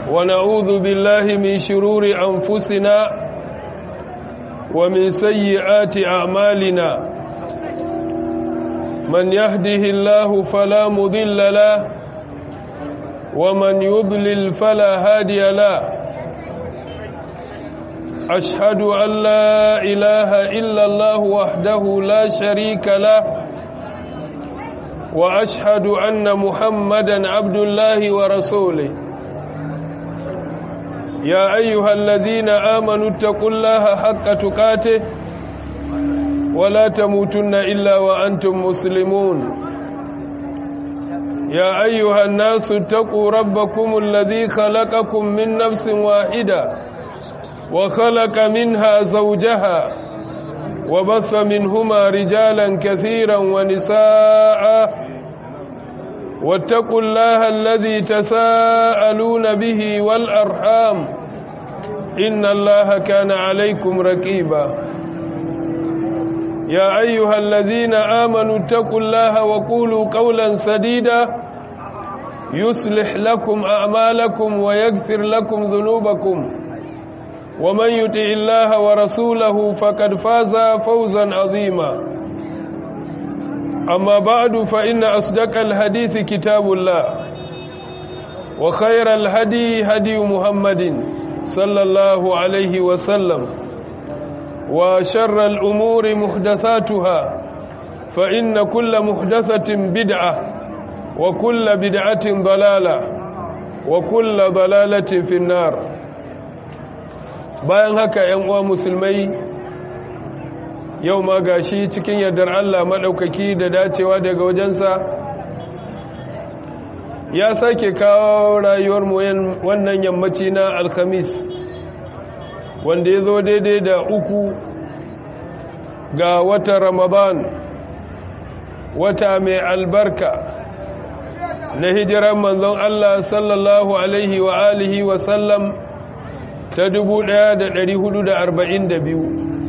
ونعوذ بالله من شرور أنفسنا ومن سيئات أعمالنا من يهده الله فلا مضل له ومن يضلل فلا هادي له أشهد أن لا إله إلا الله وحده لا شريك له وأشهد أن محمدا عبد الله ورسوله يا أيها الذين آمنوا اتقوا الله حق تقاته ولا تموتن إلا وأنتم مسلمون يا أيها الناس اتقوا ربكم الذي خلقكم من نفس واحدة وخلق منها زوجها وبث منهما رجالا كثيرا ونساء واتقوا الله الذي تساءلون به والأرحام إن الله كان عليكم ركيبا يا أيها الذين آمنوا اتقوا الله وقولوا قولا سديدا يصلح لكم أعمالكم ويغفر لكم ذنوبكم ومن يطع الله ورسوله فقد فاز فوزا عظيما أما بعد فإن أصدق الحديث كتاب الله وخير الهدي هدي محمد صلى الله عليه وسلم وشر الأمور محدثاتها فإن كل محدثة بدعة وكل بدعة ضلالة وكل ضلالة في النار bayan haka ‘yan uwa musulmai yau ma gashi cikin yardar Allah maɗaukaki da dacewa daga wajensa ya sake kawo rayuwar mu wannan yammaci na alhamis wanda ya zo daidai da uku ga watan ramadan wata mai albarka na hijiran manzon Allah sallallahu alaihi wa alihi wa sallam ta biyu.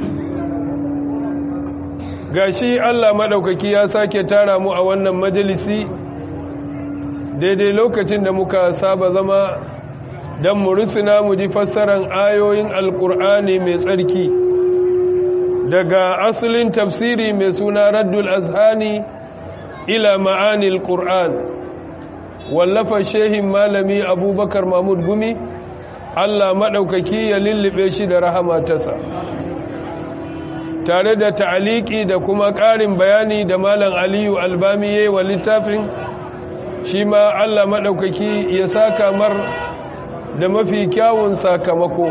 gashi Allah maɗaukaki ya sake tara mu a wannan majalisi daidai lokacin da muka saba zama don mu rusuna mu ji fassarar ayoyin alkur'ani mai tsarki daga asalin tafsiri mai suna raddul azhani ila ma'anil qur'an wallafa shehin malami abubakar mahmud gumi Allah maɗaukaki ya lullube shi da rahama tasa tare da ta'aliki da kuma ƙarin bayani da malam aliyu albami wa littafin shi ma Allah maɗaukaki ya saka mar da mafi kyawun sakamako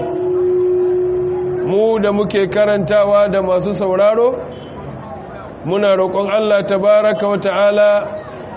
mu da muke karantawa da masu sauraro muna roƙon Allah tabaraka wa ta'ala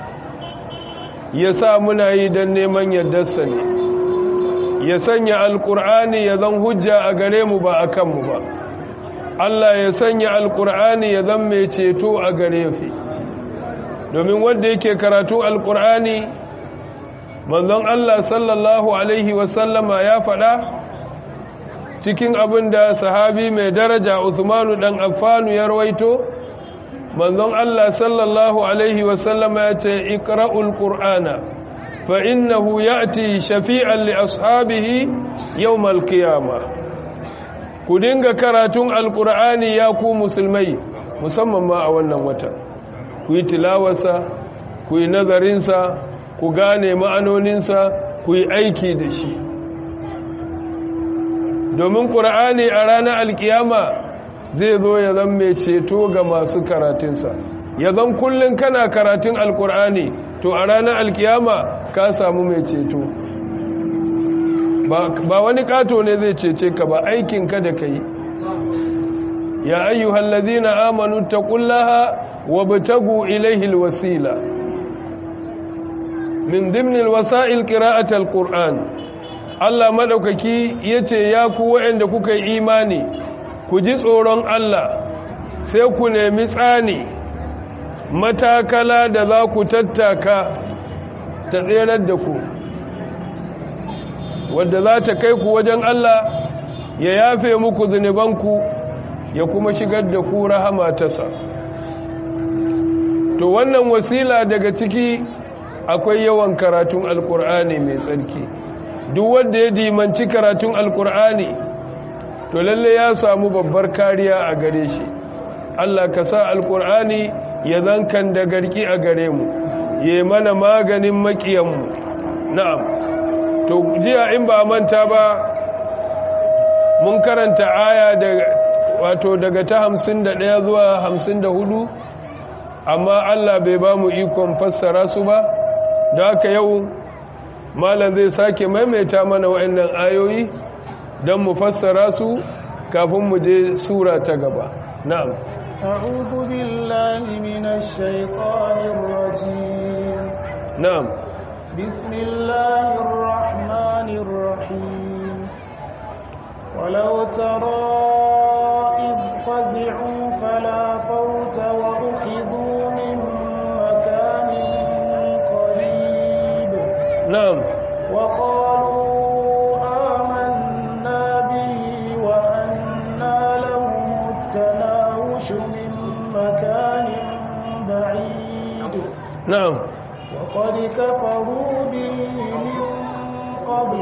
ya sa muna yi don neman yardarsa ne ya sanya alkur'ani ya zan hujja a gare mu ba a kanmu ba Allah ya sanya alkur'ani ya zan mai ceto a gare fi domin wanda yake karatu alkur'ani manzon Allah sallallahu alaihi wasallama ya faɗa cikin abin da sahabi mai daraja Uthmanu dan Affanu ya rawaito manzon Allah sallallahu alaihi wasallama ya ce iqra'ul qur'ana فإنه يأتي شفيعا لأصحابه يوم القيامة كدنغ كراتون القرآن ياكو مسلمي musamman ma a wannan wata ku yi tilawarsa ku yi nazarinsa ku gane ma'anoninsa ku yi aiki da shi domin ƙura'ani a ranar alkiyama zai zo ya zan mai ceto ga masu karatunsa ya zan kullum kana karatun alkur'ani to a ranar alkiyama ka samu mai ceto ba wani kato ne zai cece ka ba aikinka da ka yi ya ayyuhal ladina amanu taqullaha wabtagu ilayhi alwasila min dimnil wasa'il qira'at alquran Allah madaukaki yace ya ku waɗanda kuka yi imani ku ji tsoron Allah sai ku nemi tsani matakala da za ku tattaka ta tserar da ku wadda za ta kai ku wajen Allah ya yafe muku zunubanku ya kuma shigar da ku rahama tasa to wannan wasila daga ciki akwai yawan karatun alkur'ani mai tsarki duk wanda ya dimanci karatun alkur'ani to lalle ya samu babbar kariya a gare shi Allah ka sa alkur'ani ya zankan da garki a gare mu ya mana maganin makiyanmu na'am to jiya in ba manta ba mun karanta aya da wato daga ta hamsin da ɗaya zuwa hamsin da hudu amma Allah bai ba mu ikon fassara su ba da haka yau malam zai sake maimaita mana wa'annan ayoyi don mu fassara su kafin mu je sura ta gaba na'am أعوذ بالله من الشيطان الرجيم na'am بسم الله الرحمن الرحيم ولو ترى إذ فزعوا فلا فوت وأخذوا من مكان قريب na'am وقالوا آمنا به وأنى لهم التناوش من مكان بعيد na'am وقد كفروا به من قبل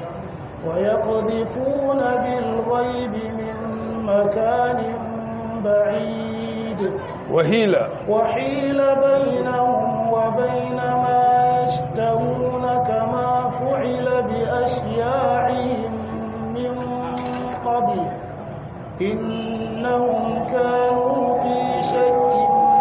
ويقذفون بالغيب من مكان بعيد wahila وحيل بينهم وبين ما يشتهون كما فعل بأشياعهم من قبل إنهم كانوا في شك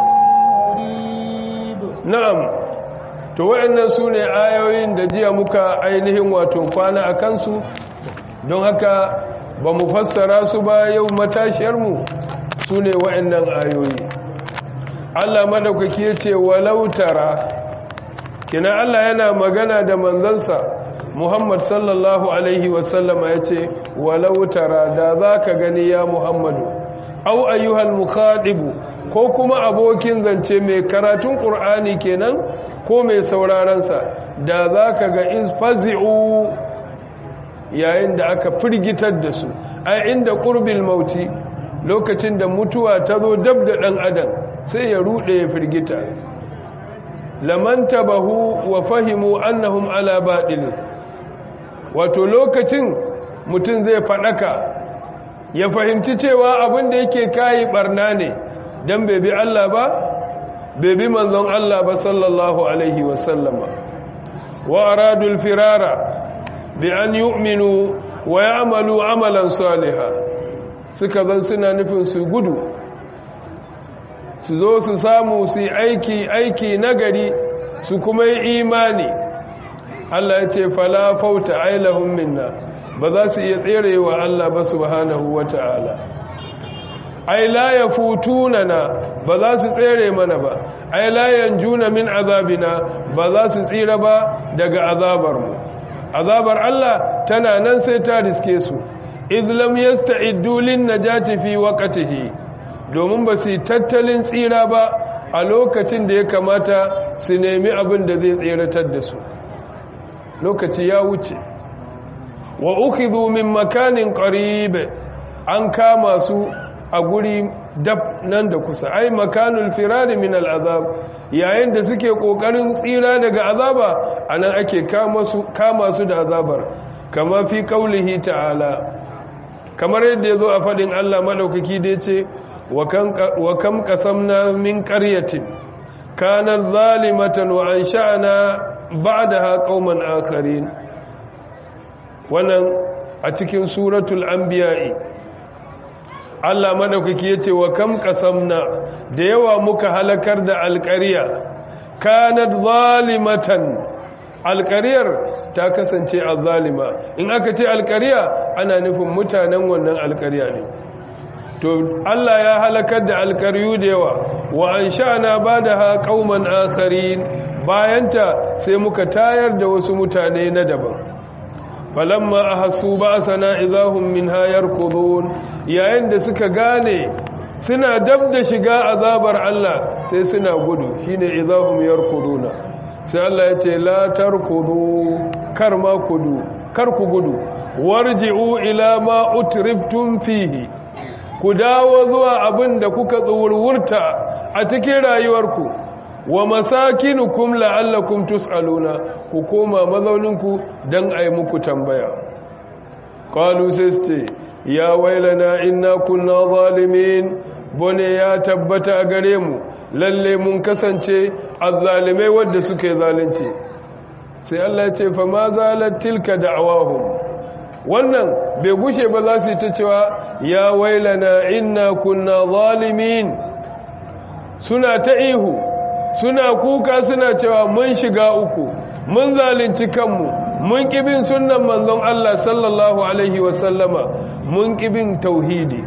مريب na'am to wayannan su ne ayoyin da jiya muka ainihin wato kwana a kansu don haka ba mu fassara su ba yau matashiyarmu su ne wayannan ayoyi Allah madaukaki ya ce walau tara kina Allah yana magana da manzansa Muhammad sallallahu alaihi wasallama ya ce walau tara da za ka gani ya Muhammadu au ayyuhal mukhadibu ko kuma abokin zance mai karatun ƙur'ani kenan ko mai saurarensa da za ka ga isfazi'u yayin da aka firgitar da su a inda ƙurbil mauti lokacin da mutuwa ta zo dab da ɗan adam sai ya ruɗe ya firgita lamanta bahu wa fahimu annahum ala baɗin wato lokacin mutum zai faɗaka ya fahimci cewa abin da yake kayi ɓarna ne don bai bi Allah ba bai bi manzon Allah ba sallallahu alaihi wasallama wa aradul firara bi an yu'minu wa ya'malu amalan saliha suka zan suna nufin su gudu su zo su samu su aiki aiki nagari su kuma yi imani Allah ya ce fala fauta ailahum minna ba za su iya tserewa Allah ba subhanahu wata'ala ai la yafutunana ba za su tsere mana ba ai la yanjuna min azabina ba za su tsira ba daga azabar mu azabar Allah tana nan sai ta riske su idh lam yasta'iddu lin najati fi waqtihi domin ba su tattalin tsira ba a lokacin da ya kamata su nemi abin da zai tseratar da su lokaci ya wuce wa ukhidhu min makanin qarib an kama su a guri dab nan da kusa ai makanul firari min al'azab yayin da suke kokarin tsira daga azaba anan ake kama su kama su da azabar kama fi qaulihi ta'ala kamar yadda yazo a fadin Allah madaukaki da yace wa kam qasamna min qaryatin kanat zalimatan wa ansha'na ba'daha qauman akharin wannan a cikin suratul anbiya'i Allah madaukaki yace wa kam qasamna da yawa muka halakar da alqariya kanat zalimatan alqariyar ta kasance azzalima in aka ce alqariya ana nufin mutanen wannan alqariya ne to Allah ya halakar da alqariyu da yawa wa ansha'na badaha qauman akharin bayanta sai muka tayar da wasu mutane na daban falamma ahassu ba'sana idahum minha yarkudun yayin da suka gane suna dab da shiga azabar Allah sai suna gudu shine idahum yarkuduna sai Allah ya ce la tarkudu kar ma kudu kar ku gudu warji'u ila ma utriftum fihi ku dawo zuwa abin da kuka tsurwurta a cikin rayuwarku wa masakinukum la'allakum tus'aluna ku koma mazauninku dan ai muku tambaya qalu sai ya wailana inna kunna zalimin bone ya tabbata a gare mu lalle mun kasance azzalimai wadda suke zalunci sai Allah ya ce fa ma zalat tilka da'awahum wannan bai gushe ba za su yi ta cewa ya wailana inna kunna zalimin suna ta ihu suna kuka suna cewa mun shiga uku mun zalunci kanmu mun kibin sunnan manzon Allah sallallahu alaihi wasallama mun kibin tauhidi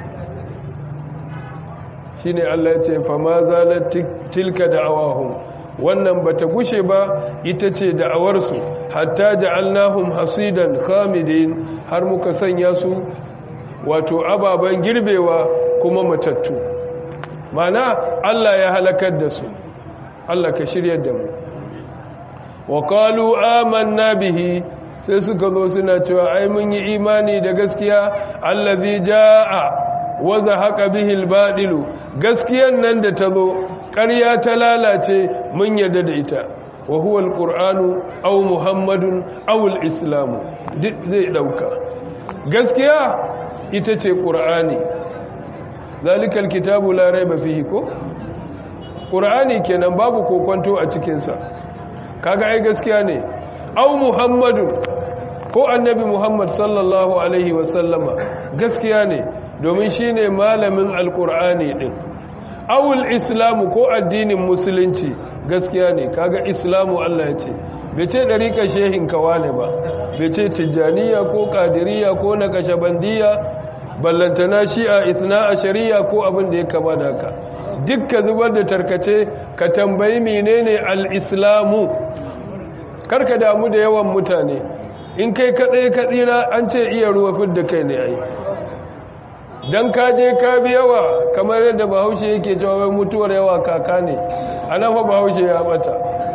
shine Allah ya ce fa ma zalat tilka da'awahum wannan bata gushe ba ita ce da'awarsu hatta ja'alnahum hasidan khamidin har muka sanya su wato ababan girbewa kuma matattu mana Allah ya halakar da su Allah ka shiryar da mu wa qalu amanna bihi sai suka zo suna cewa ai mun yi imani da gaskiya allazi jaa wa zahaqa bihi albadilu gaskiyan nan da ta zo ƙarya ta lalace mun yarda da ita wa huwa alqur'anu aw muhammadun aw alislamu duk zai dauka gaskiya ita ce qur'ani zalikal kitabu la raiba fihi ko qur'ani kenan babu kokonto a cikin sa kaga ai gaskiya ne aw muhammadun ko annabi muhammad sallallahu alaihi wasallama gaskiya ne domin shine malamin alqur'ani din awul islamu ko addinin musulunci gaskiya ne kaga islamu Allah ya ce bai ce dariƙa shehin kawale ba bai ce tijjaniya ko ƙadiriya ko nakashabandiya ballantana shi'a ithna a shari'a ko abin da ya kama da haka dukka zubar da tarkace ka tambayi menene al-islamu karka damu da yawan mutane in kai kaɗai kaɗira an ce iya ruwa fidda kai ne ai don ka je ka bi yawa kamar yadda bahaushe yake jawabin mutuwar yawa kaka ne a nafa bahaushe ya bata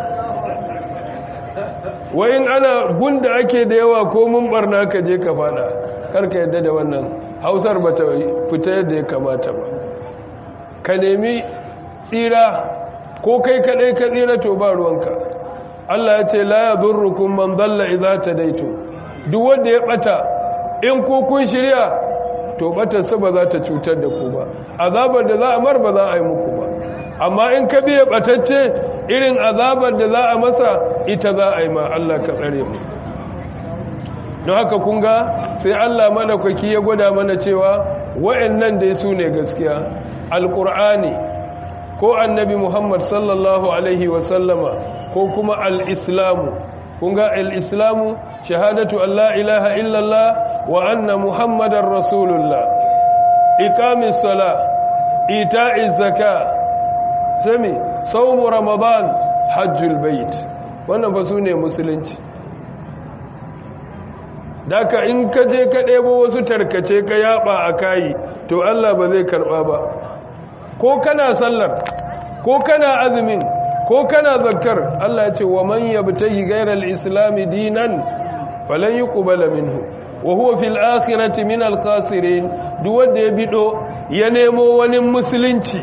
wayin ana gunda ake da yawa ko mun barna ka je ka fada karka yadda da wannan hausar ba ta fita yadda ya kamata ba ka nemi tsira ko kai kadai ka tsira to ba ruwanka Allah ya ce la yadurrukum man dalla idza tadaitu duk wanda ya bata in ko kun shirya to batarsa ba za ta cutar da ku ba azabar da za a mar ba za a yi muku ba amma in ka biya batacce irin azabar da za a masa ita za a yi ma Allah ka tsare mu don haka kun ga sai Allah madaukaki ya gwada mana cewa wa'annan dai su ne gaskiya alqur'ani ko annabi Muhammad sallallahu alaihi wa sallama ko kuma al-islamu kun ga al-islamu shahadatu an la ilaha illallah wa anna muhammadar rasulullah iqamis sala ita'iz zaka sami sawmu ramadan hajjul bait wannan ba su ne musulunci daka in ka je ka ɗebo wasu tarkace ka yaba a kayi to Allah ba zai karɓa ba ko kana sallar ko kana azumin ko kana zakkar Allah ce wa man yabtahi ghayral islami dinan falan yuqbala minhu wa huwa fil akhirati min al khasirin duk wanda ya bido ya nemo wani musulunci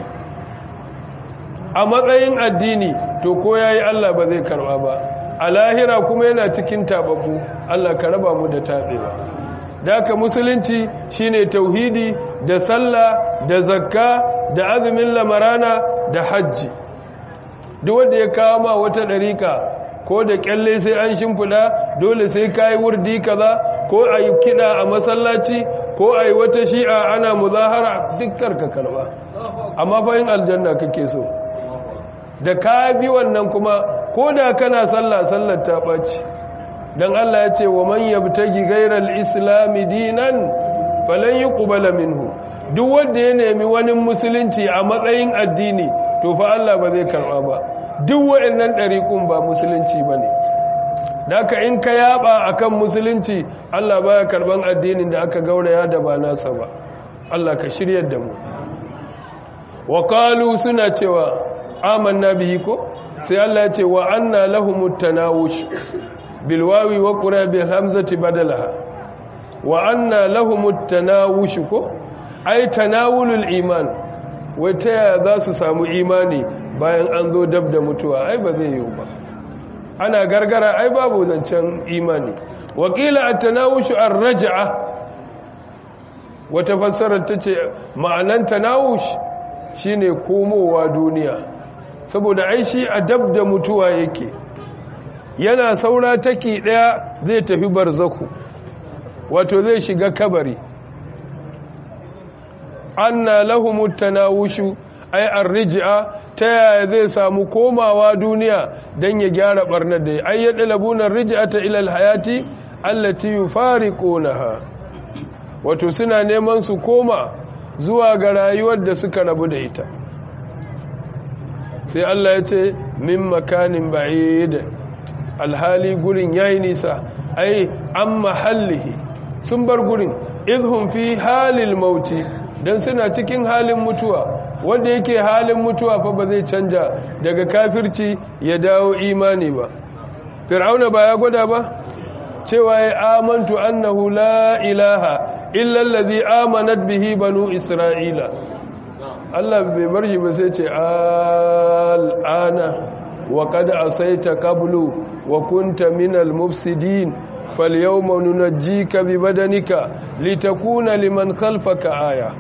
a matsayin addini to ko yayi Allah ba zai karba ba a lahira kuma yana cikin tababu Allah ka raba mu da tabewa daka musulunci shine tauhidi da sallah da zakka da azumin lamarana da hajji duk wanda ya kawo ma wata dariƙa ko da kyalle sai an shimfida dole sai kai wurdi kaza ko ayi kida a masallaci ko ayi wata shi'a ana muzahara dukkan ka karba amma fa yin aljanna kake so da ka bi wannan kuma ko da kana sallah sallar ta ɓaci don Allah ya ce wa man yabtagi gairar islami dinan falan yi ƙubala minhu duk wanda ya nemi wani musulunci a matsayin addini to fa Allah ba zai karɓa ba duk waɗannan ɗariƙun ba musulunci ba ne daga in ka yaba akan musulunci Allah baya karɓan addinin da aka gauraya da ba nasa ba Allah ka shiryar da mu wa suna cewa amanna bihi ko sai Allah ya ce wa anna lahumut tanawush bil wawi wa qura bil hamzati badalaha wa anna lahumut tanawush ko ay tanawulul iman wai ta yaya za su samu imani bayan an zo dab da mutuwa ai ba zai yiwu ba ana gargara ai babu zancen imani wakila a tanawushu an raja'a wata fassarar ta ce ma'anan tanawush shine komowa duniya saboda ai shi a dab da mutuwa yake yana saura taki daya zai tafi barzaku wato zai shiga kabari anna lahumut tanawushu ay arji'a ta yaya zai samu komawa duniya dan ya gyara barnar da ay yadlabuna arji'ata ila alhayati allati yufariqunaha wato suna neman su koma zuwa ga rayuwar da suka rabu da ita sai Allah ya ce min makanin ba'id alhali gurin yayi nisa ai an mahallihi sun bar gurin idhum fi halil mauti dan suna cikin halin mutuwa wanda yake halin mutuwa fa ba zai canja daga kafirci ya dawo imani ba fir'auna ba ya gwada ba cewa ya amantu annahu la ilaha illa allazi amanat bihi banu isra'ila Allah bai bar shi ba sai ce al'ana wa qad asaita qablu wa kunta minal mufsidin falyawma nunajjika bi badanika litakuna liman khalfaka aya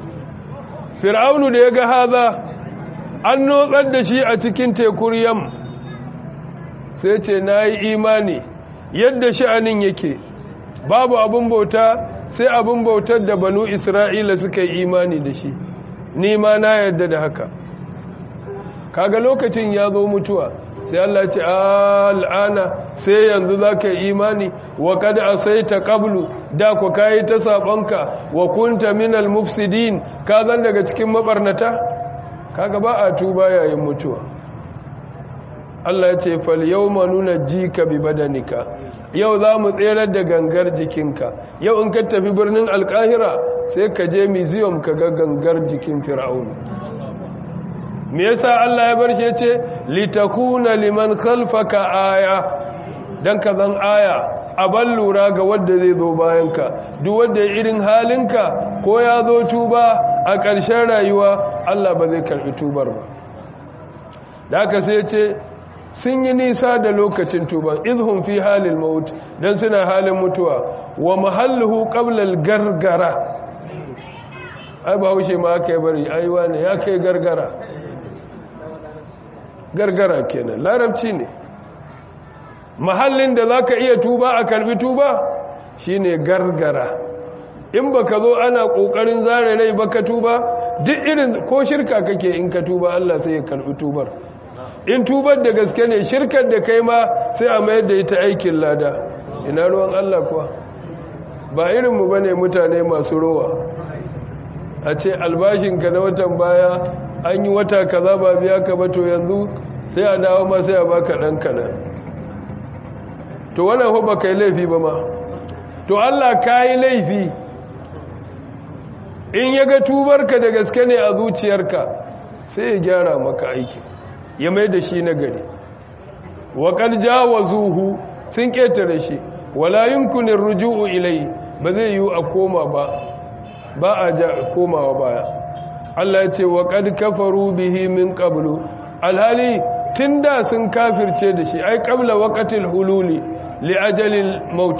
fir'aunu da yaga haza an notsar da shi a cikin tekun yam sai ce nayi imani yadda sha'anin yake babu abun bauta sai abun bautar da banu isra'ila suka yi imani da shi ni ma na yadda da haka kaga lokacin ya zo mutuwa sai Allah ce al'ana sai yanzu za ka yi imani wa kada a sai ta ƙablu da ku kayi ta saɓonka wa kunta minal mufsidin ka zan daga cikin maɓarnata kaga ba a tuba yayin mutuwa Allah ya ce fal yau ma nuna ji ka bi badanika yau za mu tserar da gangar jikinka yau in ka tafi birnin alkahira sai ka je museum ka ga gangar jikin fir'aunu me yasa Allah ya bar shi yace litakuna liman khalfaka aya dan ka zan aya aban lura ga wanda zai zo bayanka duk wanda ya irin halinka ko ya zo tuba a ƙarshen rayuwa Allah ba zai karbi tubar ba da haka sai yace sun yi nisa da lokacin tuban idhum fi halil maut dan suna halin mutuwa wa mahalluhu qabla al-gargara ai ba haushe ma aka yi bari aiwa ne ya kai gargara gargara kenan larabci ne mahallin da za ka iya tuba a karbi tuba shine gargara in ba ka zo ana ƙoƙarin zare rai ba ka tuba duk irin ko shirka kake in ka tuba Allah sai ya karbi tubar in tubar da gaske ne shirkar da kai ma sai a mayar da ita aikin lada ina ruwan Allah kuwa ba irinmu ba ne mutane masu rowa a ce albashinka na watan baya an yi wata kaza ba biya ka ba to yanzu sai a dawo ma sai a baka ɗan kaɗan to wannan ho ba kai laifi ba ma to Allah ka yi laifi in ya ga tubarka da gaske ne a zuciyarka sai ya gyara maka aiki ya mai da shi na gari waƙar jawazuhu sun ƙetare shi wala yunkunin ruju'u ilai ba zai yi a koma ba ba a komawa baya Allah ya ce wa qad kafaru bihi min qablu alhali tunda sun kafirce da shi ai qabla waqtil hululi li ajalil maut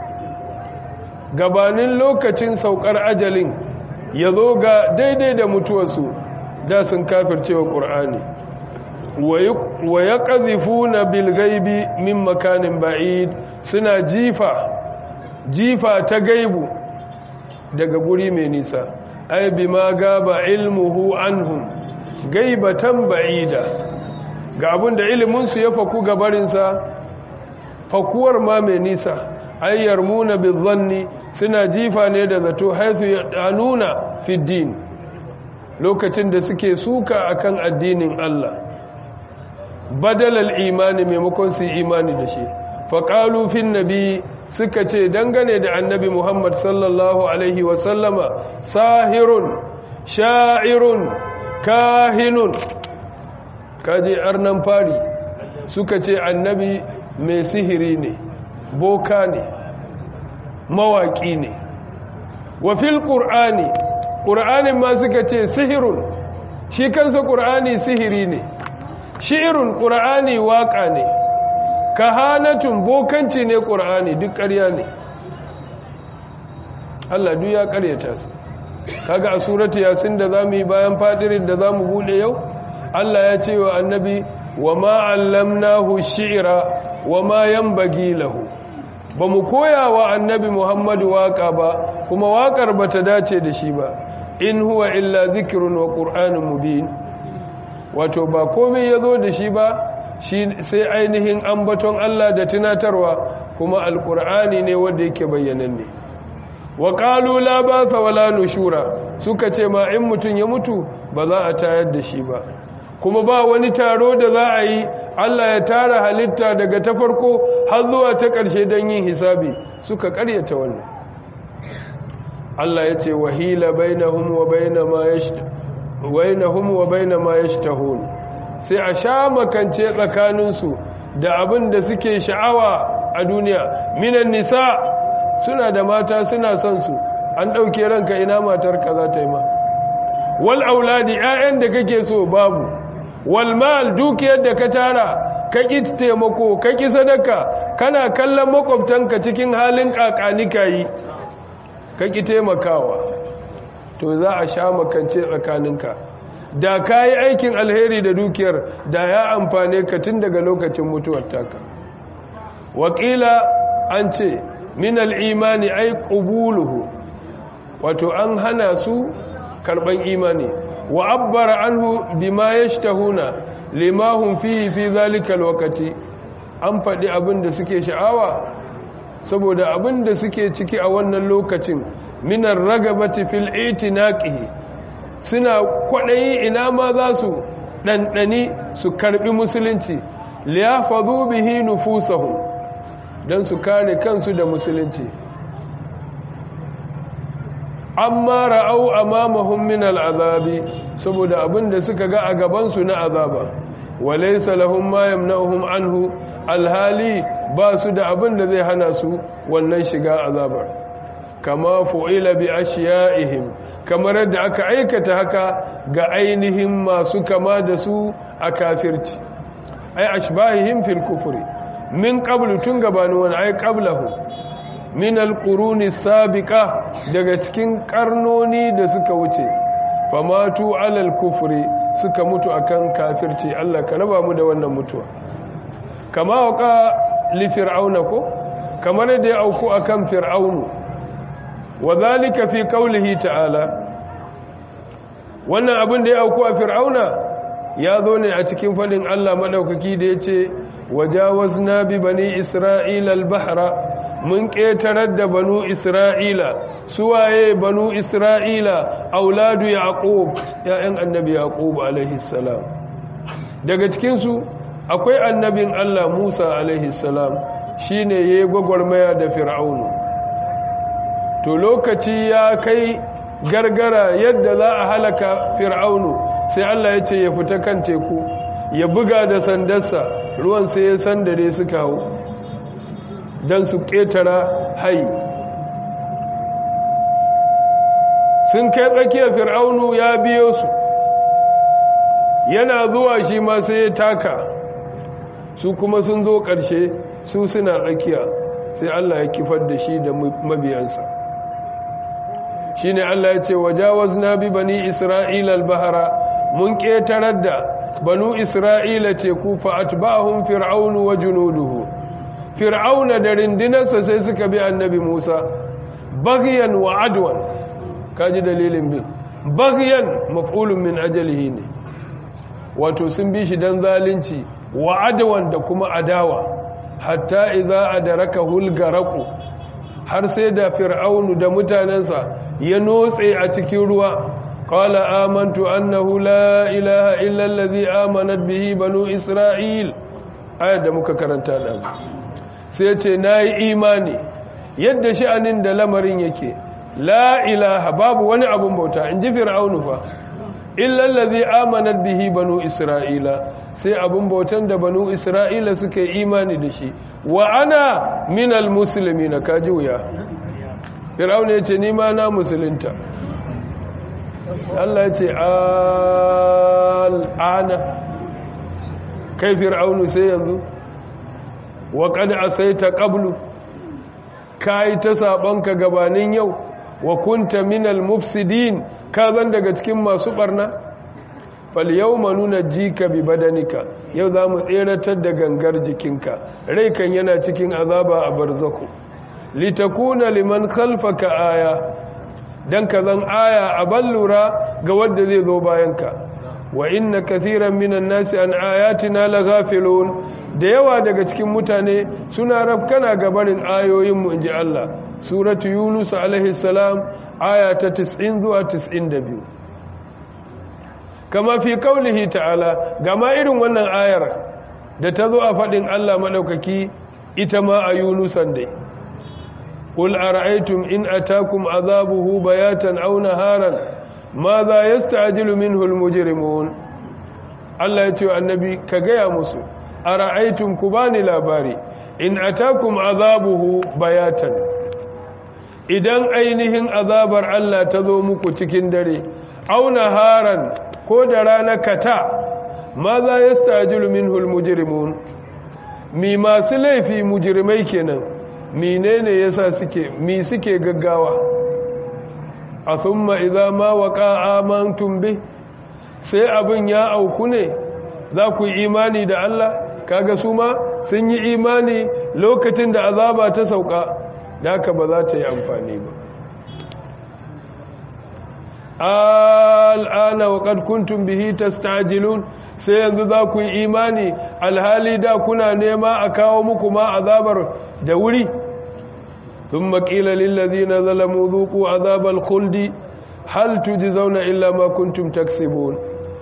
gabanin lokacin saukar ajalin yazo ga daidai da mutuwarsu da sun kafirce wa qur'ani wa yaqdhifuna bil ghaibi min makanin ba'id suna jifa jifa ta gaibu daga guri mai nisa ai bima gaba ilmuhu anhum gaibatan ba'ida ga abin da iliminsu ya faku gabarinsa fakuwar ma mai nisa ai yarmuna bizanni suna jifa ne da zato haithu yadanuna fi din lokacin da suke suka akan addinin Allah badalal imani maimakon su imani da shi faqalu fin nabi suka ce dangane da annabi Muhammad sallallahu Alaihi wasallama sahirun sha'irun kahinun kaji arnan fari suka ce annabi mai sihiri ne boka ne mawaƙi ne wafil ƙur'ani ƙur'anin ma suka ce sihirun shi kansa ƙur'ani sihiri ne shi'irun ƙur'ani waƙa ne kahanatun bokanci ne ƙur'ani duk ƙarya ne Allah duk ya ƙaryata su kaga a suratu yasin da zamu yi bayan fadirin da zamu bude yau Allah ya ce wa annabi wa ma allamnahu shi'ra wa ma yanbaghi lahu bamu koya wa annabi Muhammadu waka ba kuma wakar bata dace da shi ba in huwa illa dhikrun wa qur'anun mubin wato ba komai yazo da shi ba shi sai ainihin ambaton Allah da tunatarwa kuma alqur'ani ne wanda yake bayyananne wa qalu la ba'sa wala nushura suka ce ma in mutun ya mutu ba za a tayar da shi ba kuma ba wani taro da za a yi Allah ya tara halitta daga ta farko har zuwa ta ƙarshe don yin hisabi suka ƙaryata wannan Allah ya ce wahila bainahum wa baina ma bainahum wa baina ma yashtahun sai a sha makance tsakaninsu da abin da suke sha'awa a duniya minan nisa suna da mata suna son su an ɗauke ranka ina matarka za ta yi ma wal auladi 'ya'yan da kake so babu wal mal dukiyar da ka tara ka ƙi taimako ka ƙi sadaka kana kallon makwabtanka cikin halin ƙaƙanika yi ka ƙi taimakawa to za a sha makance tsakaninka da ka yi aikin alheri da dukiyar da ya amfane ka tun daga lokacin mutuwar taka wakila an ce min al'imani ai ƙubuluhu wato an hana su karɓan imani wa abbara anhu bima yashtahuna limahum fihi fi zalika alwaqti an faɗi abin da suke sha'awa saboda abin da suke ciki a wannan lokacin minar ragabati fil itinaqihi suna kwaɗayi ina ma za su ɗanɗani su karɓi musulunci liyafadhu bihi nufusahum dan su kare kansu da musulunci amma ra'au amamahum min al'azabi saboda abinda suka ga a gabansu na azaba walaysa lahum ma yamna'uhum anhu alhali ba su da abinda zai hana su wannan shiga azabar kama fu'ila bi ashiya'ihim kamar yadda aka aikata haka ga ainihin masu kama da su a kafirci ai ashbahihim fil kufri min qablu tun gabanu wani ai qablahu min alƙuruni sabiƙa daga cikin ƙarnoni da suka wuce famatu alal kufri suka mutu akan kafirci Allah ka raba mu da wannan mutuwa kama waka li fir'auna ko kamar da ya auku akan fir'aunu wa zalika fi qawlihi ta'ala wannan abin da ya auku a fir'auna ya zo ne a cikin fadin Allah madaukaki da yace wajawazna bi bani isra'ila al-bahra mun ƙetarar da banu isra'ila suwaye banu isra'ila auladu yaqub ya'yan annabi yaqub alaihi salam daga cikinsu akwai annabin Allah Musa alaihi salam shine yayi gwagwarmaya da fir'aunu to lokaci ya kai gargara yadda za a halaka fir'aunu sai Allah ya ce ya fita kan teku ya buga da sandarsa ruwan sai ya sandare suka hau don su ƙetara hai sun kai tsakiyar fir'aunu ya biyo su yana zuwa shi ma sai ya taka su kuma sun zo ƙarshe su suna tsakiya sai Allah ya kifar da shi da mabiyansa shi ne Allah ya ce wajawaz na bi bani isra'ila al-bahara mun ƙetarar da banu isra'ila teku fa'at ba'ahun fir'aunu wa junuduhu fir'auna da rindinarsa sai suka bi annabi musa bagyan wa adwan kaji dalilin bin bagyan maf'ulun min ajalihi ne wato sun bi shi dan zalunci wa adwan da kuma adawa hatta idza adraka hulgaraku har sai da fir'aunu da mutanensa ya notse a cikin ruwa qala amantu annahu la ilaha illa allazi amanat bihi banu isra'il ayat da muka karanta da sai ya ce na yi imani yadda sha'anin da lamarin yake la ilaha babu wani abun bauta in ji fir'aunu fa illallazi amanar bihi banu isra'ila sai abun bautan da banu isra'ila suka yi imani da shi wa ana minal musulmi na kaji wuya fir'aunu ya ce nima na musulunta Allah ya ce al'ana kai fir'aunu sai yanzu wa qad asaita qablu kai ta sabanka gabanin yau wa kunta minal mufsidin ka zan daga cikin masu barna fal yawma nunajjika bi badanika yau zamu tseratar da gangar jikinka rai kan yana cikin azaba a barzaku litakuna liman khalfaka aya dan ka zan aya a ballura ga wanda zai zo bayanka wa inna kathiran minan nasi an ayatina laghafilun da yawa daga cikin mutane suna rafkana gabarin ayoyinmu inji Allah suratu yunus alaihi salam aya ta 90 zuwa 92 kama fi kaulihi ta'ala gama irin wannan ayar da ta zo a faɗin Allah maɗaukaki ita ma a yunusan dai قل أرأيتم إن أتاكم عذابه بياتا أو نهارا ماذا يستعجل منه المجرمون الله يتوى النبي كغيا مسو أرأيتم كباني لاباري إن أتاكم عذابه بياتا idan ainihin azabar Allah ta zo muku cikin dare au naharan ko da rana kata ma za yastajilu minhu almujrimun mi masu laifi mujrimai kenan menene yasa suke mi suke gaggawa a thumma idza ma waqa amantum bi sai abin ya auku ne za ku yi imani da Allah kaga su ma sun yi imani lokacin da azaba ta sauka da haka ba za ta yi amfani ba al'ana wa qad kuntum bihi tastajilun sai yanzu za ku yi imani alhali da kuna nema a kawo muku ma azabar da wuri ثم قيل للذين ظلموا ذوقوا عذاب الخلد هل تجزون إلا ما كنتم تكسبون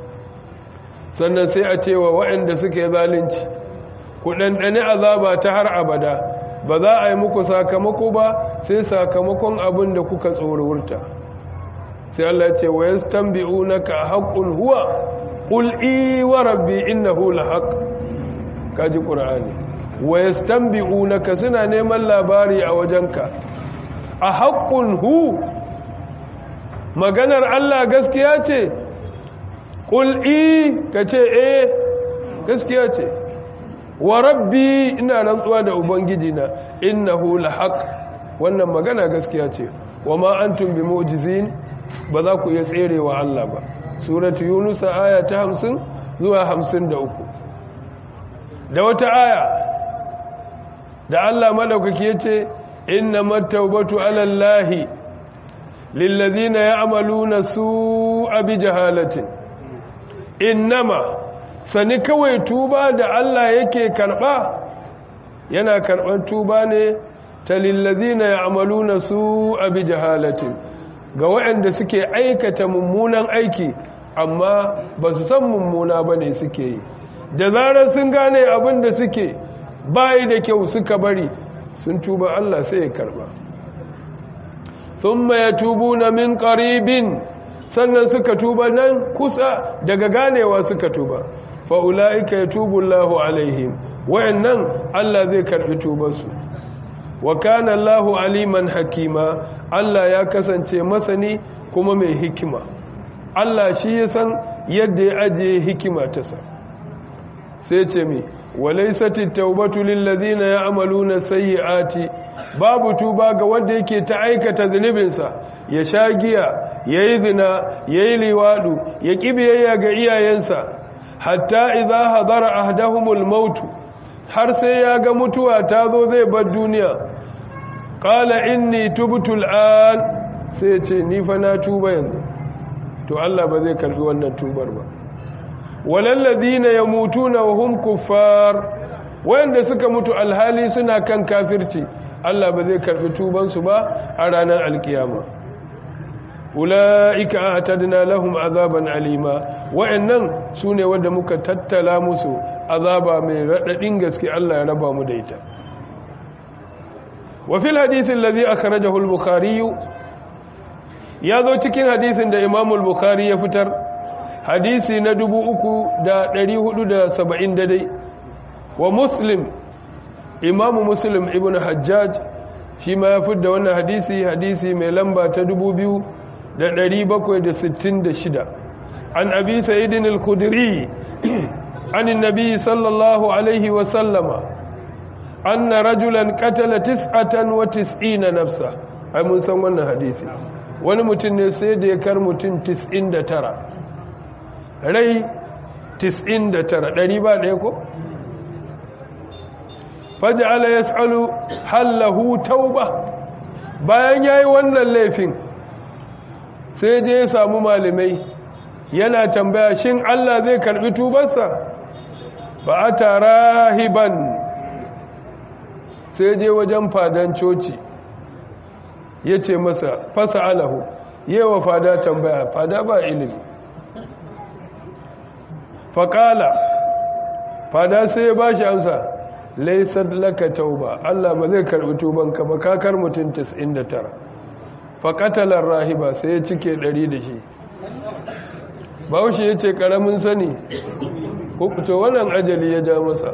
sannan sai a cewa waɗanda suke zalunci ku ɗanɗani azaba ta har abada ba za a yi muku sakamako ba sai sakamakon abin da kuka tsorurta sai Allah ce wa yastanbi'unaka haqqun huwa qul i wa rabbi innahu lahaq kaji qur'ani wa yastanbi'unaka suna neman labari a wajenka a haqqun hu maganar Allah gaskiya ce qul i kace eh gaskiya ce wa rabbi ina rantsuwa da ubangiji na innahu lahaq wannan magana gaskiya ce wa ma antum bimu'jizin ba za ku iya tserewa Allah ba suratu yunus aya ta 50 zuwa 53 da wata aya da Allah madaukaki yace innamat tawbatu ala llahi lilladhina ya'maluna su'a bijahalatin innama sani kawai tuba da Allah yake karba yana karban tuba ne ta lillazina ya'maluna su'a bijahalatin ga waɗanda suke aikata mummunan aiki amma ba su san mummuna ba ne suke yi da zarar sun gane abin da suke bayi da kyau suka bari sun tuba Allah sai ya karba thumma yatubuna min qaribin sannan suka tuba nan kusa daga ganewa suka tuba fa ulaika yatubu Allahu alaihim wayannan Allah zai karbi tubarsu wa kana Allahu aliman hakima Allah ya kasance masani kuma mai hikima Allah shi ya san yadda ya ajiye hikima ta sa sai ce mi walaysati tawbatu lil ladina ya'maluna sayyi'ati babu tuba ga wanda yake ta aikata zunubinsa ya sha giya yayi zina yayi liwadu ya kibiyayya ga iyayensa hatta idza hadara ahdahumul maut har sai ya ga mutuwa ta zo zai bar duniya qala inni tubtu al'an sai ce ni fa na tuba yanzu to Allah ba zai karbi wannan tubar ba walal ladina yamutuna wa hum kuffar wanda suka mutu alhali suna kan kafirci Allah ba zai karbi tuban su ba a ranar alkiyama ulaika atadna lahum azaban alima wa'annan sune wanda muka tattala musu azaba mai radadin gaske Allah ya raba mu da ita وفي الحديث الذي أخرجه البخاري يذو cikin hadisin da Imam al-Bukhari ya fitar hadisi na 3470 dai wa Muslim Imam Muslim ibn Hajjaj shi ma ya fitar da wannan hadisi hadisi mai lamba ta da ɗari bakwai da sittin da shida an abi sa'idin al-khudri an nabi sallallahu alaihi wasallama an na rajulan katala tis'atan wa tis'ina nafsa ai mun san wannan hadisi wani mutum ne sai da ya kar mutum tis'in da tara rai tis'in da tara ɗari ba ɗaya ko? faja'ala ya tsalu hallahu tauba bayan ya yi wannan laifin sai je ya samu malamai yana tambaya shin Allah zai karbi tubarsa ba a tara hiban sai je wajen fadan coci ya ce masa fasa alahu yewa fada tambaya fada ba ilimi faƙala fada sai ya ba shi amsa laisar laka tauba Allah ba zai karbi tubanka ba kakar mutum 99 faƙatalar rahiba sai ya cike 100 da shi bahaushe ya ce ƙaramin sani to wannan ajali ya ja masa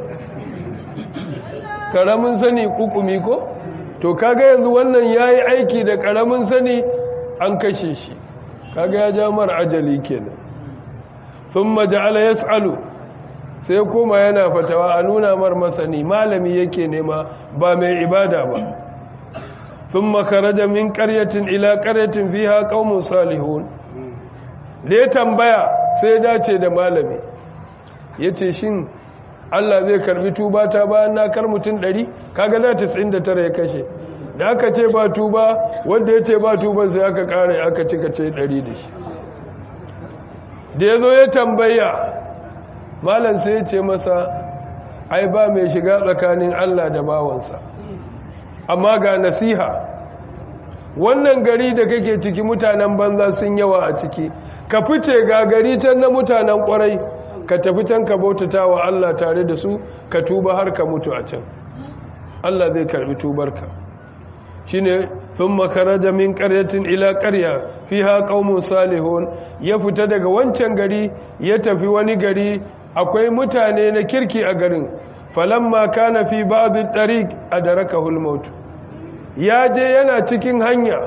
ƙaramin sani kukumi ko to kaga yanzu wannan ya yi aiki da ƙaramin sani an kashe shi kaga ya ja mara ajali kenan sun maja'ala ya tsalu sai koma yana fatawa a nuna mar masani malami yake nema ba mai ibada ba sun makaraja min karyatin ila karyatin fiha qaumun salihun da ya tambaya sai ya dace da malami yace shin Allah zai karbi tuba ta bayan na kar mutum 100 kaga za ta 99 ya kashe da aka ce ba tuba wanda ya ce ba tuba sai aka kare aka cika ce 100 da shi da ya zo ya tambaya malam sai ya ce masa ai ba mai shiga tsakanin Allah da bawansa amma ga nasiha wannan gari da kake ciki mutanen banza sun yawa a ciki ka fice ga gari can na mutanen kwarai ka tafi can ka bautata wa Allah tare da su ka tuba har ka mutu a can Allah zai karbi tubarka shine thumma kharaja min qaryatin ila qarya fiha qaumun salihun ya fita daga wancan gari ya tafi wani gari akwai mutane na kirki a garin falamma kana fi ba'd at-tariq adrakahu al-maut ya je yana cikin hanya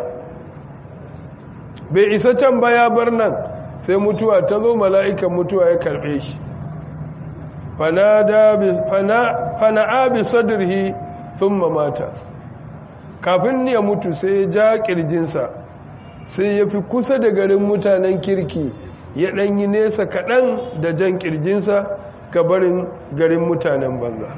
bai isa can ba ya bar nan sai mutuwa ta zo mala'ikan mutuwa ya karbe shi fana'a bi sadrihi thumma mata kafin ya mutu sai ya ja kirjinsa sai ya fi kusa da garin mutanen kirki ya ɗanyi nesa kaɗan da jan kirjinsa ga barin garin mutanen banza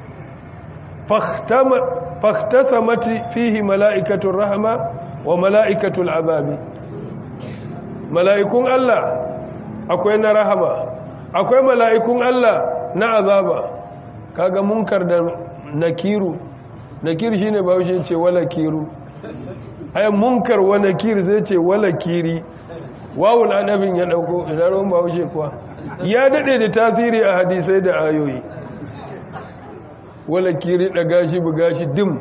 fahtasa mati fihi mala'ikatun rahama wa mala'ikatun azabi mala'ikun Allah akwai na rahama akwai mala'ikun Allah na azaba kaga munkar da nakiru nakir shine bahaushe ce wala kiru ayan munkar wa nakir zai ce wala kiri wawul adabin ya dauko idan ruwan bahaushe kuwa ya dade da tasiri a hadisai da ayoyi wala kiri daga shi buga shi dim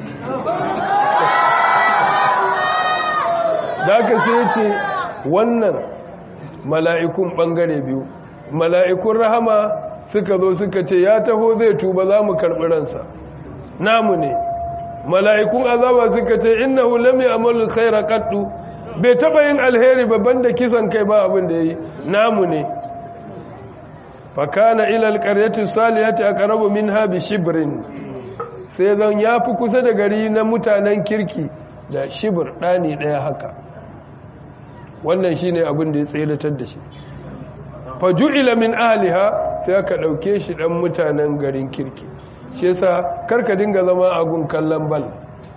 da aka sai ce wannan mala'ikun bangare biyu mala'ikun rahama suka zo suka ce ya taho zai tuba za mu karɓi ransa namu ne mala'ikun azaba suka ce innahu lam ya'malu khayra qaddu bai taba yin alheri babban da kisan kai ba abin da yi namu ne fa kana ila alqaryati salihati aqrabu minha bi shibrin sai zan yafi kusa da gari na mutanen kirki da shibr dani daya haka wannan shine abin da ya tsayyatar da shi fa ju'ila min ahliha sai aka dauke shi dan mutanen garin kirki shi yasa karka dinga zama a gun kallon bal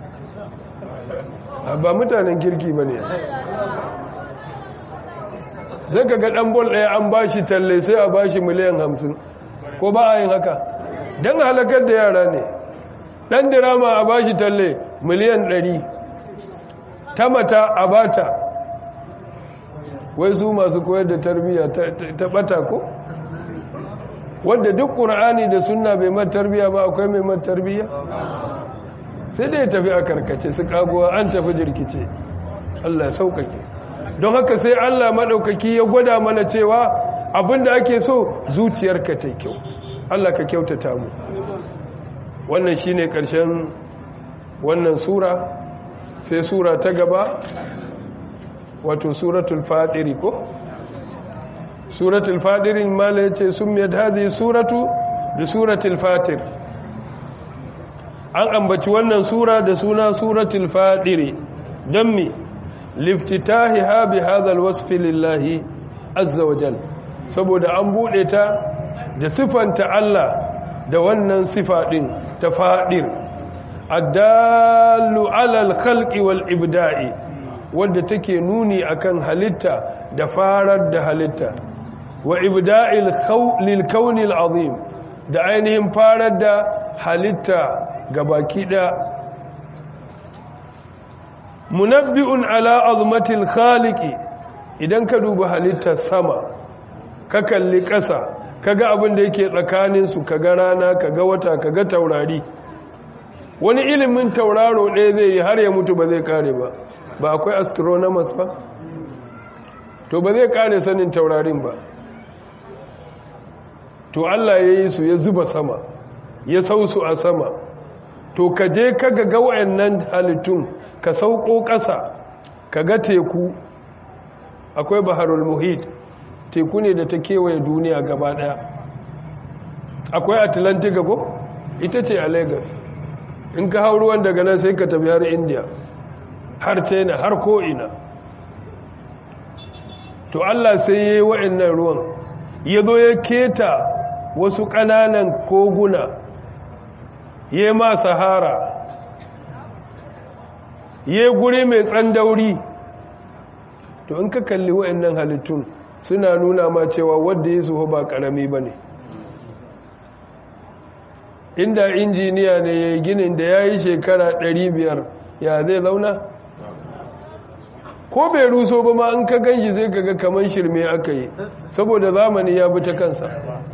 ba mutanen kirki ba ne zai ka ga ɗan bol ɗaya an ba shi talle sai a ba shi miliyan hamsin ko ba a yin haka don halakar da yara ne ɗan dirama a ba shi talle miliyan ɗari ta mata a bata wai su masu koyar da tarbiyya ta ɓata ko? wadda duk ƙura'ani da sunna bai man tarbiya ba akwai mai man tarbiya sai dai tafi a karkace su kaguwa an tafi jirkice Allah sauƙaƙe don haka sai Allah maɗaukaki ya gwada mana cewa abinda ake so zuciyarka ta kyau Allah ka kyautata mu wannan shine ƙarshen wannan sura sai sura ta gaba wato suratul fadiri ko suratul fadirin mala yace sumiyat hadhihi suratu da suratul fatir an ambaci wannan sura da suna suratul fadiri don mi liftitahiha bi hadha alwasf lillahi azza wa jal saboda an bude ta da sifanta Allah da wannan sifa din ta fadir addallu ala alkhalqi wal ibda'i wanda take nuni akan halitta da farar da halitta wa ibda'il lil kauni azim da ainihin farar da halitta gabaki ɗaya munabbi'un ala azmatil khaliqi idan ka duba halittar sama ka kalli ƙasa kaga abin da yake tsakanin su kaga rana kaga wata kaga taurari wani ilimin tauraro ɗaya zai yi har ya mutu ba zai kare ba ba akwai astronomers ba to ba zai kare sanin taurarin ba to Allah ya yi su ya zuba sama ya sau su a sama to ka je ka ga wayannan halittun ka sauko ƙasa ka ga teku akwai baharul muhit teku ne da ta kewaye duniya gaba ɗaya akwai atlantic gabo ita ce a lagos in ka hau ruwan daga nan sai ka tafi har india har china har ko'ina to allah sai ya yi wa'annan ruwan ya zo ya keta wasu ƙananan koguna ya ma sahara ya guri mai tsandauri to in ka kalli wa'annan halittun suna nuna ma cewa wadda ya suho ba karami ba ne inda injiniya ne ya yi ginin da ya yi shekara 500 ya zai zauna ko bai ruso ba ma in ka ganshi zai kaga kamar shirme aka yi saboda zamani ya bi ta kansa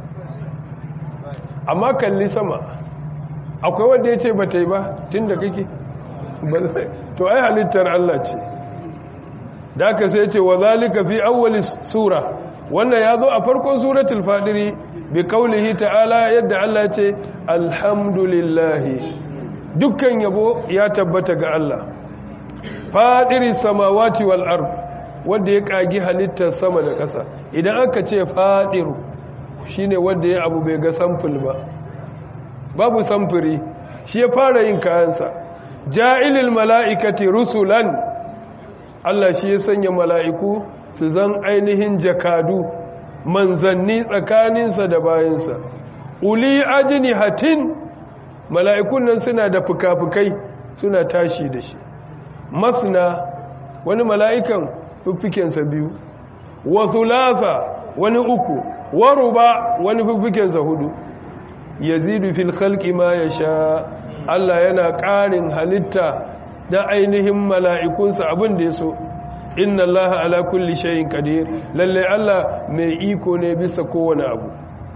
amma kalli sama akwai wanda ya ce ba ta yi ba tun da kake to ai halittar Allah ce da aka sai ce wa zalika fi awwali sura wannan ya zo a farkon suratul fadiri bi kaulihi ta'ala yadda Allah ce alhamdulillahi dukkan yabo ya tabbata ga Allah fadiri samawati wal ard wanda ya kagi halittar sama da ƙasa idan aka ce fadiru shine wanda ya abu bai ga samfil ba babu samfuri shi ya fara yin kayansa ja'ilil mala'ikati rusulan Allah shi ya sanya mala'iku su zan ainihin jakadu manzanni tsakaninsa da bayansa uli ajini hatin mala'ikun nan suna da fuka-fukai suna tashi da shi masna wani mala'ikan fiffikensa biyu wa thulatha wani uku wa ruba wani fiffikensa hudu yazidu fil khalqi ma yasha Allah yana ƙarin halitta da ainihin mala'ikunsa abin da ya so inna Allah ala kulli shayin qadir lalle Allah mai iko ne bisa kowane abu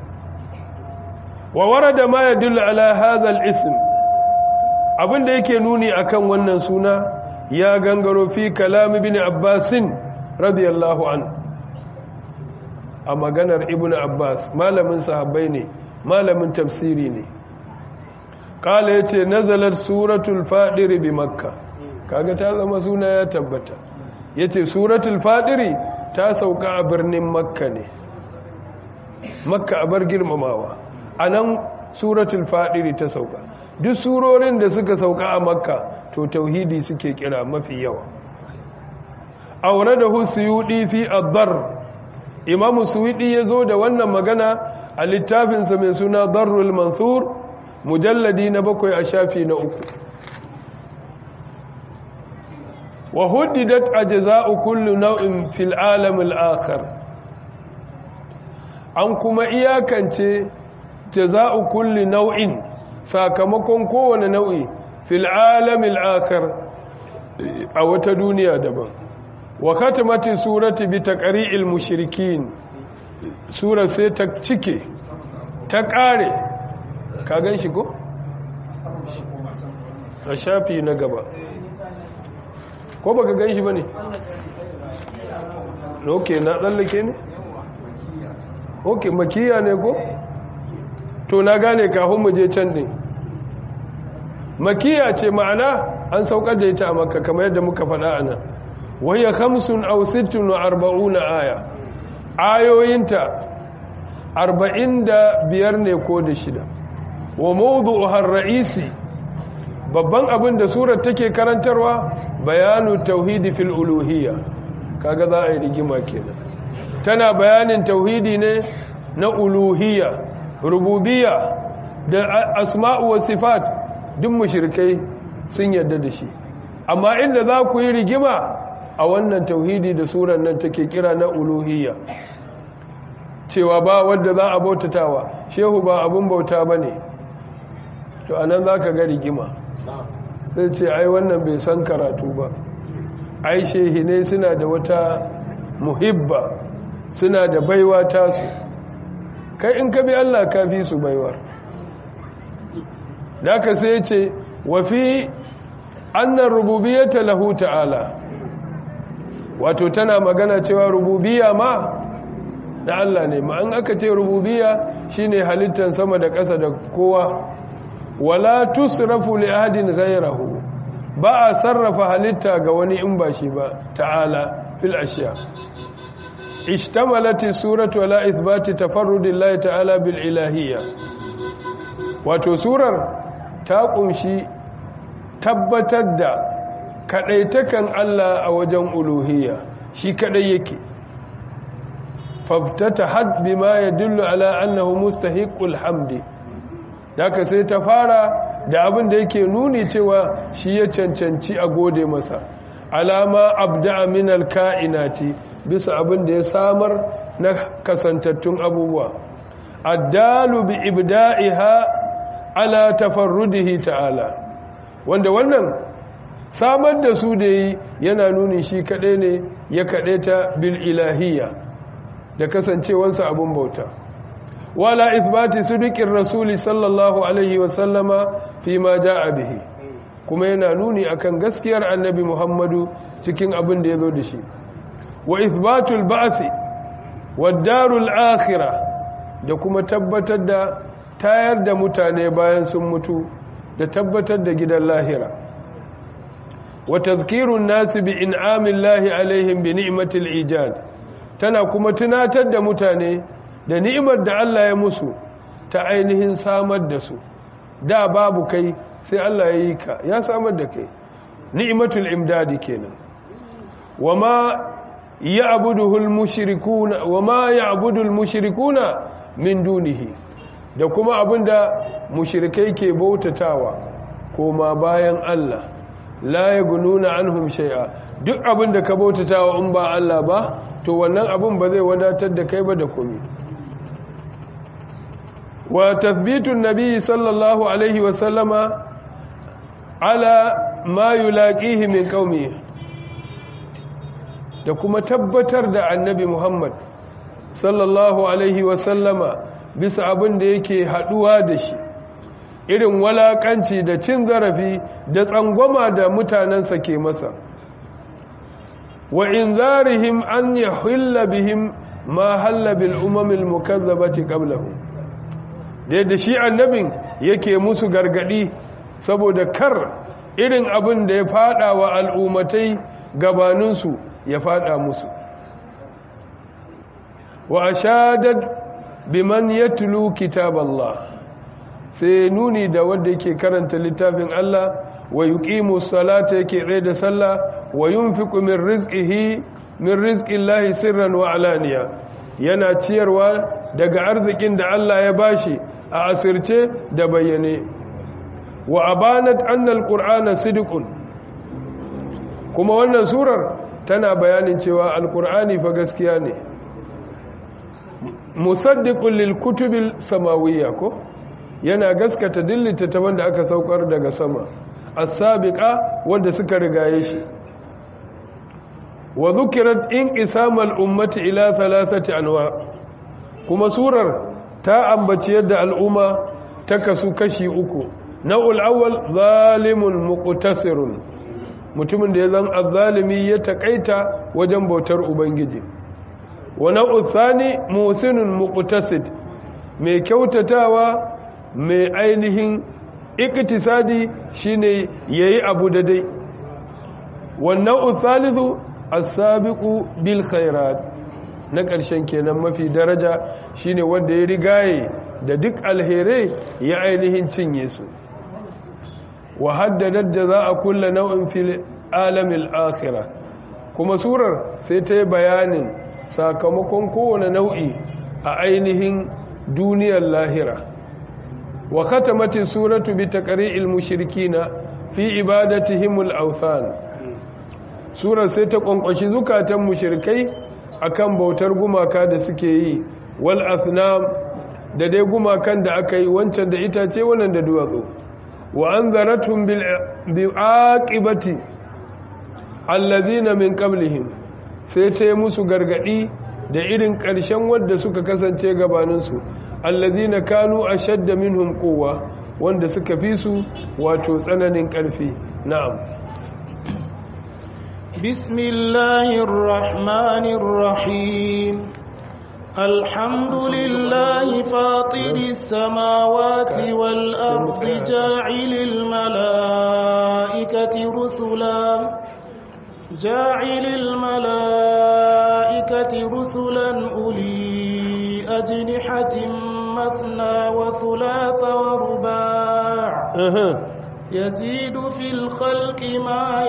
wa warada ma yadullu ala hadha al-ism abin da yake nuni akan wannan suna ya gangaro fi kalam ibn Abbas radiyallahu an a maganar ibn Abbas malamin sahabbai ne malamin tafsiri ne kala ya ce nazalar suratul fadiri bi makka kaga ta zama suna ya tabbata ya ce suratul fadiri ta sauka a birnin makka ne makka a bar girmamawa a nan suratul fadiri ta sauka duk surorin da suka sauka a makka to tauhidi suke kira mafi yawa aure da husuyudi fi addar imamu suwidi ya zo da wannan magana a littafinsa mai suna darrul mansur mujalladi na bakwai a shafi na uku wa huddidat ajza'u kullu naw'in fil alam al-akhar an kuma iyakance jaza'u kulli nau'in sakamakon kowane nau'i fil alam al-akhar a wata duniya daban wa khatamati surati bi taqri'il mushrikin sura sai ta cike ta kare ka gan shi ko? a shafi na gaba ko baka gan shi ba ne? ok na tsallake ne? ok makiya ne ko? to na gane kafin mu je can ne makiya ce ma'ana an saukar da ita a makka kamar yadda muka faɗa a nan wahiyar hamsin au sittin wa arba'una aya ayoyinta arba'in da biyar ne ko da shida wa mawdu'uhar ra'isi babban abin da surar take karantarwa bayanu tauhidi fil uluhiyya kaga za a yi rigima kenan tana bayanin tauhidi ne na uluhiyya rububiyya da asma'u wa sifat duk mushrikai sun yarda da shi amma inda za ku yi rigima a wannan tauhidi da surar nan take kira na uluhiyya cewa ba wadda za a bautatawa shehu ba abun bauta ba ne to anan za ka ga rigima zai ce ai wannan bai san karatu ba ai shehine suna da wata muhibba suna da baiwa tasu kai in ka bi Allah ka fi su baiwar da ka sai ce wafi annan rububiyyata lahu ta'ala wato tana magana cewa rububiyya ma da Allah ne ma an aka ce rububiyya shine halittar sama da ƙasa da kowa wala tusrafu li ahadin ghayrahu ba a sarrafa halitta ga wani in ba shi ba ta'ala fil ashiya ishtamalat suratu ala ithbati tafarrudillahi ta'ala bil ilahiyya wato surar ta kunshi tabbatar da kadaitakan Allah a wajen uluhiyya shi kadai yake faftatahat bima yadullu ala annahu mustahiqul hamdi daga sai ta fara da abin da yake nuni cewa shi ya cancanci a gode masa alama abda min alka'inati bisa abin da ya samar na kasantattun abubuwa addalu bi ibda'iha ala tafarrudihi ta'ala wanda wannan samar da su da yi yana nuni shi kaɗai ne ya kaɗai ta bil ilahiyya da kasancewansa abin bauta wala ithbati sidiqir rasuli sallallahu alaihi wa sallama fi ma jaa bihi kuma yana nuni akan gaskiyar annabi Muhammadu cikin abin da yazo da shi wa ithbatul ba'thi wad darul akhirah da kuma tabbatar da tayar da mutane bayan sun mutu da tabbatar da gidan lahira wa tadhkirun nas bi in'amillahi alaihim bi ni'matil ijad tana kuma tunatar da mutane da ni'imar da Allah ya musu ta ainihin samar da su da babu kai sai Allah ya yi ka ya samar da kai ni'imatul imdadi kenan wama ya'buduhul mushrikuna wama ya'budul mushrikuna min dunihi da kuma abinda mushrikai ke bautatawa koma bayan Allah la yagununa anhum shay'a duk abinda ka bautatawa in ba Allah ba to wannan abin ba zai wadatar da kai ba da komai وتثبيت النبي صلى الله عليه وسلم على ما يلاقيه من قومه da kuma tabbatar da annabi Muhammad sallallahu alaihi wasallama bisa abin da yake haduwa da shi irin walakanci da cin zarafi da tsangwama da mutanensa ke masa wa inzarihim an yahilla bihim ma halla bil umamil mukazzabati qablahum da yadda shi annabin yake musu gargadi saboda kar irin abin da ya fada wa al'ummatai gabaninsu ya fada musu wa ashadad biman yatlu kitaballah sai nuni da wanda yake karanta littafin Allah wa yuqimu salata yake tsaye da sallah wa yunfiqu min rizqihi min rizqillahi sirran wa alaniya yana ciyarwa daga arzikin da Allah ya bashi a asirce da bayyane wa abanat annal qur'ana sidqun kuma wannan surar tana bayanin cewa alqur'ani fa gaskiya ne musaddiqun lil kutubil samawiyya ko yana gaskata dillita ta wanda aka saukar daga sama as-sabiqa wanda suka rigaye shi wa dhukirat inqisamal ummati ila thalathati anwa kuma surar ta ambaci yadda al'umma ta kasu kashi uku nau'ul awwal zalimun muqtasirun mutumin da ya zan azzalimi ya takaita wajen bautar ubangiji wa nau'ul thani musinun muqtasid mai kyautatawa mai ainihin iktisadi shine yayi abu daidai wa nau'ul thalithu as-sabiqu bil khairat na ƙarshen kenan mafi daraja shine wanda ya rigaye da duk alherai ya ainihin cinye su wa haddadat jazaa kulli naw'in fil alamil akhirah kuma surar sai ta yi bayanin sakamakon kowane nau'i a ainihin duniyar lahira wa khatamati suratu bi taqri'il mushrikina fi ibadatihimul awthan surar sai ta kwankwashi zukatan mushrikai akan bautar gumaka da suke yi wal athnam da dai gumakan da aka yi wancan da itace wannan da duwatsu wa anzaratum bil bi'aqibati allazina min qablihim sai ta yi musu gargadi da irin ƙarshen wadda suka kasance gabaninsu allazina kanu ashadda minhum quwwa wanda suka fi su wato tsananin ƙarfi na'am bismillahir rahmanir rahim alhamdulillahi fatiris samawati wal ardi ja'ilil malaikati rusula جاعل الملائكة رسلا أولي أجنحة مثنى وثلاث ورباع يزيد في الخلق ما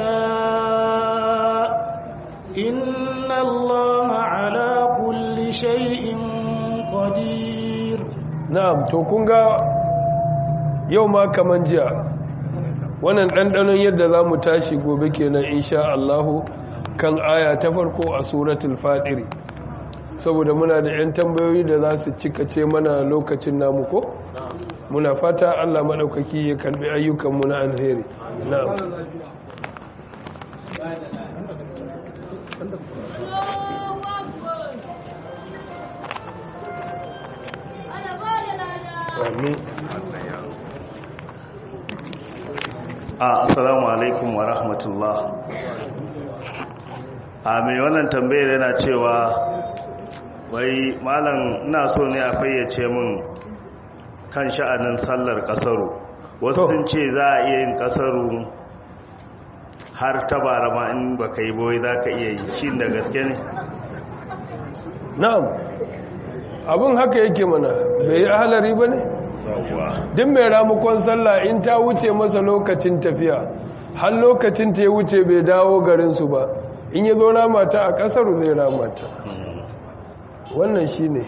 يشاء إن الله على كل شيء قدير نعم توكونغا يوم كمان جاء wannan ɗanɗanon yadda za mu tashi gobe kenan insha Allahu kan aya ta farko a suratul fadiri saboda muna da 'yan tambayoyi da za su cikace mana lokacin namu ko muna fata Allah maɗaukaki ya karɓi ayyukanmu na alheri na'am Amin. assalamu alaikum wa rahmatullah a mai wannan tambayar yana cewa wai malam ina so ne a fayyace min kan sha'anin sallar kasaru wasu sun ce za a iya yin kasaru har ta bara ma in baka yi boye za ka iya yi shi da gaske ne na'am abin haka yake mana bai yi ahalari ba ne duk mai ramukon sallah in ta wuce masa lokacin tafiya har lokacin ta ya wuce bai dawo garinsu ba in ya zo ramata a kasar zai ramata wannan shi ne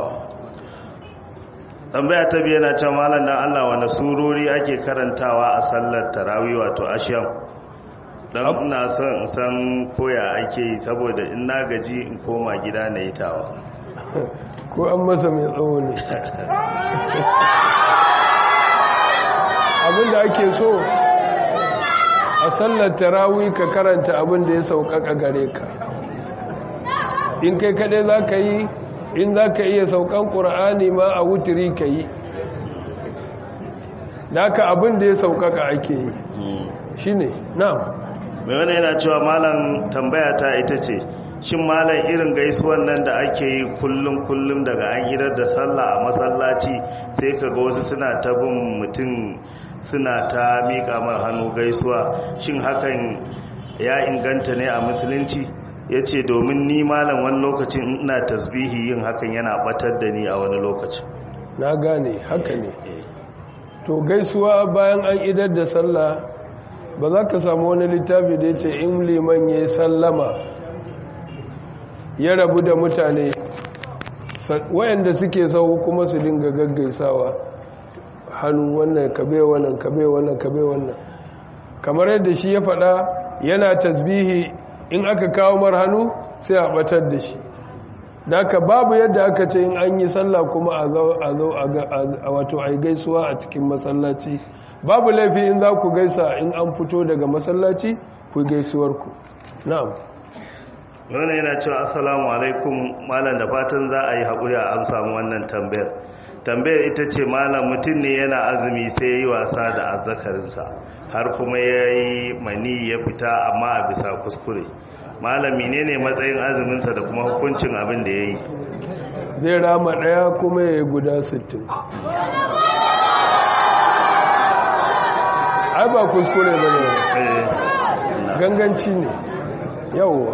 tambaya ta biya na can malam dan Allah wanda surori ake karantawa a sallar tarawih wato ashiyam don ina son san koya ake yi saboda in na gaji in koma gida na yi tawa ko an masa mai tsawo ne abinda ake so a sallar tarawih ka karanta abinda ya sauƙaƙa gare ka in kai kaɗai za ka yi in za ka iya saukan ƙura'ani ma a wuturi ka yi naka abin da ya saukaka ake yi shi ne na mai wani yana cewa malam tambaya ta ita ce shin malam irin gaisuwan nan da ake yi kullum kullum daga an idar da sallah a masallaci sai ka ga wasu suna ta bin mutum suna ta miƙa mar hannu gaisuwa shin hakan ya inganta ne a musulunci ya ce domin ni malam wani lokacin ina tasbihi yin hakan yana batar da ni a wani lokacin na gane haka ne to gaisuwa bayan an idar da sallah ba za ka samu wani littafi da ya ce in liman ya sallama ya rabu da mutane wayanda suke sau kuma su dinga gaggaisawa hannu wannan kabe wannan kabe wannan kabe wannan kamar yadda shi ya faɗa yana tasbihi in aka kawo mar hannu sai a batar da shi daga babu yadda aka ce in an yi sallah kuma a zo a wato a gaisuwa a cikin masallaci babu laifi in za ku gaisa in an fito daga masallaci ku gaisuwarku na'am wani yana cewa assalamu alaikum malam da fatan za a yi haƙuri a amsa mu wannan tambayar tambayar ita ce malam mutum ne yana azumi sai ya yi wasa da azzakarinsa har kuma ya yi mani ya fita amma a bisa kuskure malam menene matsayin azuminsa da kuma hukuncin abin da ya yi zai rama ɗaya kuma ya yi guda 60 ai ba kuskure ba ne ganganci ne yawwa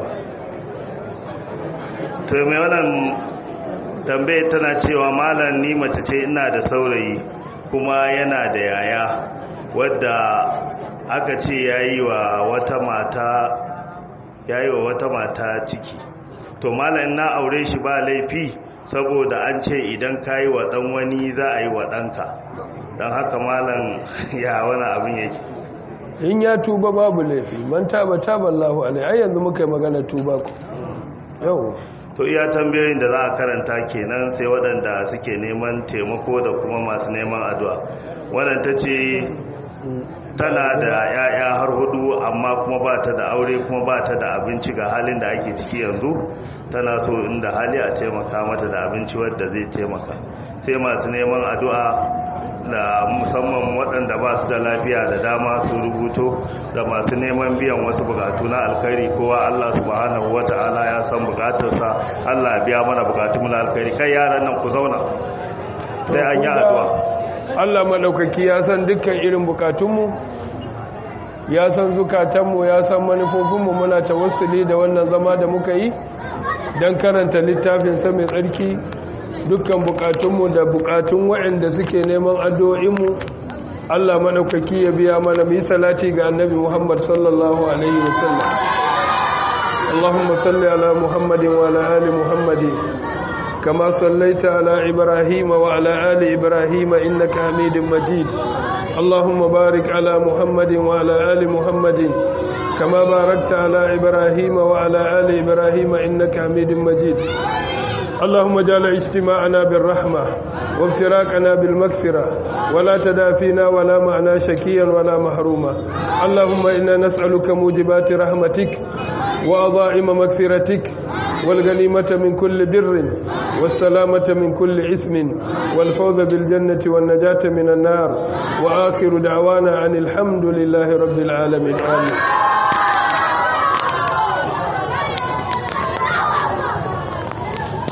to mai wannan tambaye tana cewa malam ni mace ce ina da saurayi kuma yana da yaya wadda aka ce yayi wa wata mata yayi wa wata mata ciki to malam na aure shi ba laifi saboda an ce idan kayi wa dan wani za a yi wa ɗanka don haka malam ya wani abin yake in ya tuba babu laifi man taba taba Allahu alai ai yanzu muka yi magana tuba ku yau to iya tambayoyin da za a karanta kenan sai waɗanda suke neman taimako da kuma masu neman addu'a wannan ta ce tana da ya'ya har hudu amma kuma ba ta da aure kuma ba ta da abinci ga halin da ake ciki yanzu tana so inda hali a taimaka mata da abinci wadda zai taimaka sai masu neman addu'a da musamman waɗanda ba su da lafiya da dama su rubuto da masu neman biyan wasu bukatu na alkhairi kowa Allah subhanahu wata'ala ya san bukatarsa Allah ya biya mana bukatu na alkhairi kai yaran nan ku zauna sai an yi addu'a Allah madaukaki ya san dukkan irin bukatunmu ya san zukatanmu ya san manufofinmu muna tawassuli da wannan zama da muka yi don karanta littafinsa mai tsarki dukkan bukatunmu da bukatun waɗanda suke neman addu'o'inmu Allah maɗaukaki ya biya mana mu salati ga annabi Muhammad sallallahu alaihi wasallam Allahumma salli ala Muhammadin wa ala ali Muhammadin kama sallaita ala Ibrahim wa ala ali Ibrahim innaka Hamidum Majid Allahumma barik ala Muhammadin wa ala ali Muhammadin kama barakta ala Ibrahim wa ala ali Ibrahim innaka Hamidum Majid اللهم اجعل اجتماعنا بالرحمة وافتراقنا بالمغفرة ولا تدافينا ولا معنا شكيا ولا محروما اللهم إنا نسألك موجبات رحمتك وأضائم مغفرتك والغنيمة من كل بر والسلامة من كل إثم والفوز بالجنة والنجاة من النار وآخر دعوانا عن الحمد لله رب العالمين آمين